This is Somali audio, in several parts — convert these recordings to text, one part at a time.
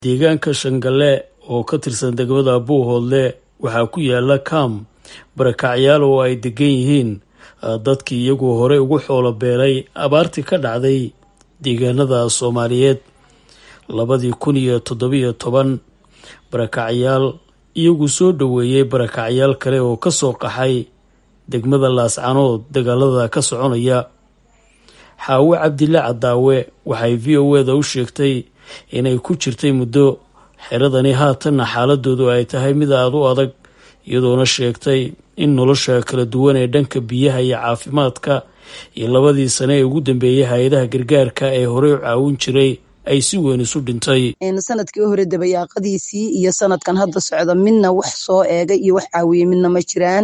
deegaanka shangalle oo ka tirsan degmada buuhoodle waxaa ku yaala kaam barakacyaal oo ay degan yihiin dadkii iyagu horey ugu xoolo beelay abaartii ka dhacday deegaanada soomaaliyeed labadii kun iyo toddobiyo toban barakacyaal iyagu soo dhoweeyey barakacyaal kale oo ka soo qaxay degmada laascanood dagaalada ka soconaya xaawe cabdille cadaawe waxay v o eda u sheegtay inay ku jirtay muddo xeradani haatanna xaaladoodu ay tahay mid aada u adag iyadoona sheegtay in nolosha kala duwan ee dhanka biyaha iyo caafimaadka iyo labadii sane ee ugu dambeeyay hay-adaha gargaarka ee horey u caawin jiray ay si weyn isu dhintay sanadkii hore dabayaaqadiisii iyo sanadkan hadda socda midna wax soo eegay iyo wax caawiyey midna ma jiraan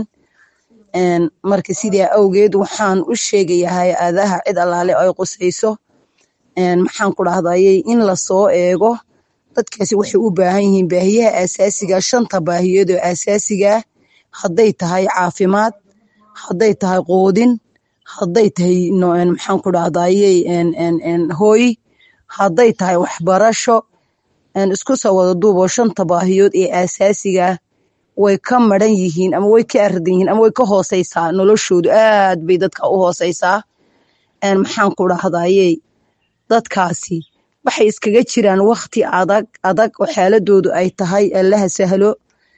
marka sidaa awgeed waxaan u sheegayaa hay-adaha cid allaale ay qusayso maxaan ku dhahdayey in lasoo eego dadkaasi waxay u baahan yihiin baahiyaha asaasiga shanta baahiyood oo asaasigaa hadday tahay caafimaad hadday tahay qoodin hadday tahay maxaan ku dhahdayey hooy hadday tahay waxbarasho isku soo wada duuboo shanta baahiyood ee asaasigaa way ka maran yihiin ama way ka aradan yihiin ama way ka hooseysaa noloshoodu aad bay dadka u hooseysaa maxaan ku dhahdayey dadkaasi waxay iskaga jiraan wakti adag adag oo xaaladoodu ay tahay allaha sahlo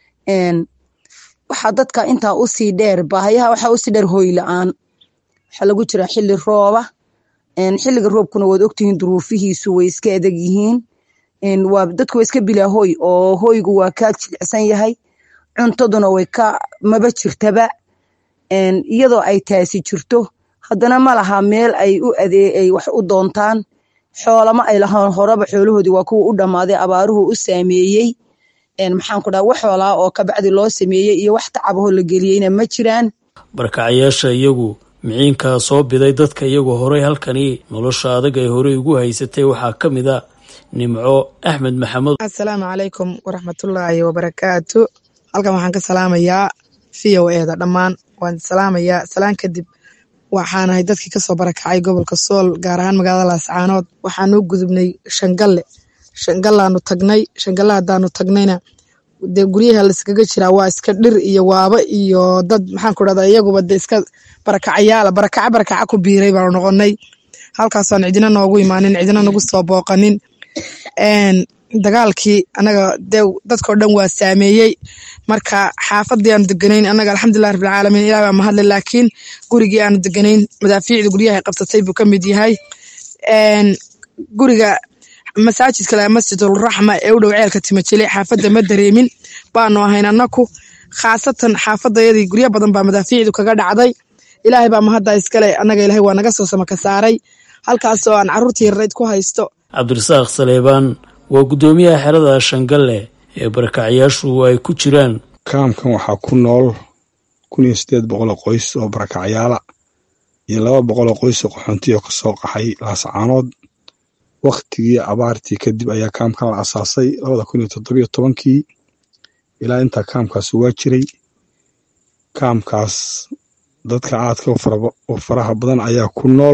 waxaa dadka intaa usii dheer baahayaha waxaa usii dheer hooy la-aan waxaa lagu jiraa xili rooba xiliga roobkuna waad ogtihiin duruufihiisu way iska adag yihiin waa dadku waa iska bilaa hooy oo hooygu waa ka jilicsan yahay cuntaduna way ka maba jirtaba iyadoo ay taasi jirto haddana ma laha meel ay u adee ay wax u doontaan xoolama ay lahaan horeba xoolahoodii waa kuwa u dhammaaday abaaruhu u saameeyey maxaan ku dhaha wax xoolaa oo kabacdi loo sameeyey iyo wax tacabahoo la geliyeyna ma jiraan barkacyaasha iyagu miciinkaa soo biday dadka iyagu horey halkani nolosha adag ay horey ugu haysatay waxaa ka mid a nimco axmed maxamed assalaamu calaykum waraxmatullaahi wabarakaatu halkan waxaan ka salaamayaa v o eda dhammaan waan salaamayaa salaan kadib waxaanahay dadkii kasoo barakacay gobolka sool gaar ahaan magaalada laascaanood waxaanuu gudubnay shangalle shangallaanu tagnay shangalle haddaanu tagnayna dee guryaha laiskaga jiraa waa iska dhir iyo waaba iyo dad maxaan ku dhahdaa iyaguba de iska barakacayaala barakaca barakaca ku biiray baanu noqonay halkaasoan cidina noogu imaanin cidina nagu soo booqanin dagaalkii anaga de dadkao dhan waa saameeyey marka xaafadii aanu deganayn anaga alxamdulilah rabbilcaalamiin ilah baa mahadle laakiin gurigii aanu deganayn madaafiicda guryaha qabsatay buu kamid yahay guriga masaajidka masjidulraxma ee u dhow ceelka timajile xaafadda ma dareemin baanu ahayn anaku khaasatan xaafadayadii guryo badan baa madaafiicdu kaga dhacday ilaahay baa mahadda iskale anaga ilahay waa naga soo samaka saaray halkaasoo aan caruurtii yarrayd ku haysto cabdirasaaq saleebaan waa guddoomiyaha xerada shangalle ee barakacyaashu ay ku jiraan kaamkan waxaa ku nool kun iyo siddeed boqol oo qoys oo barakacyaala iyo laba boqol oo qoys oo qaxoonti oo kasoo qaxay laascaanood wakhtigii abaartii kadib ayaa kaamkan la asaasay labada kun iyo toddobiyo tobankii ilaa intaa kaamkaas waa jiray kaamkaas dadka aadka u faraha badan ayaa ku nool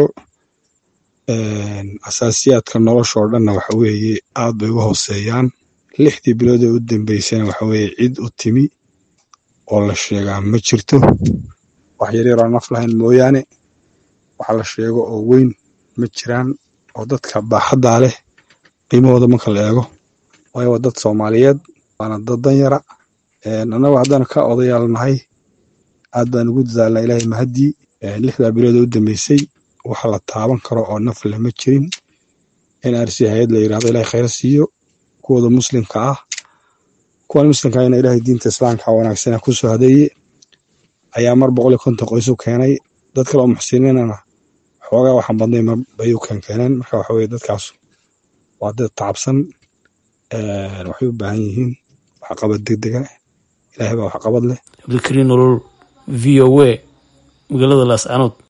asaasiyaadka nolosha oo dhanna waxa weeye aad bay u hooseeyaan lixdii bilood ee u dambeysana waxa weeye cid u timi oo la sheegaa ma jirto wax yaryaroo naf lahayn mooyaane waxa la sheego oo weyn ma jiraan oo dadka baaxaddaa leh qiimahooda marka la eego waayo waa dad soomaaliyeed waana dad danyara annagu haddana ka odayaal nahay aad baan ugu dadaalnaa ilaahay mahaddii lixdaa bilood ee u dambeysay waxa la taaban karo oo naf leh ma jirin in arsi hay-ad la yirahdo ilahay khayra siiyo kuwooda muslimka ah kuwan muslimka ahna ilahay diinta islaamka wanaagsana kusoo hadeeye ayaa mar boqol iyo konton qoys u keenay dad kale oo muxsiniinana xoogaa waxaan badnay bay u keenkeeneen marka waxa weye dadkaas waa dad tacabsan waxay u baahan yihiin waxqabad degdega ilahay baa waxqabad leh cabdikariin nolol v o a magaalada laascanood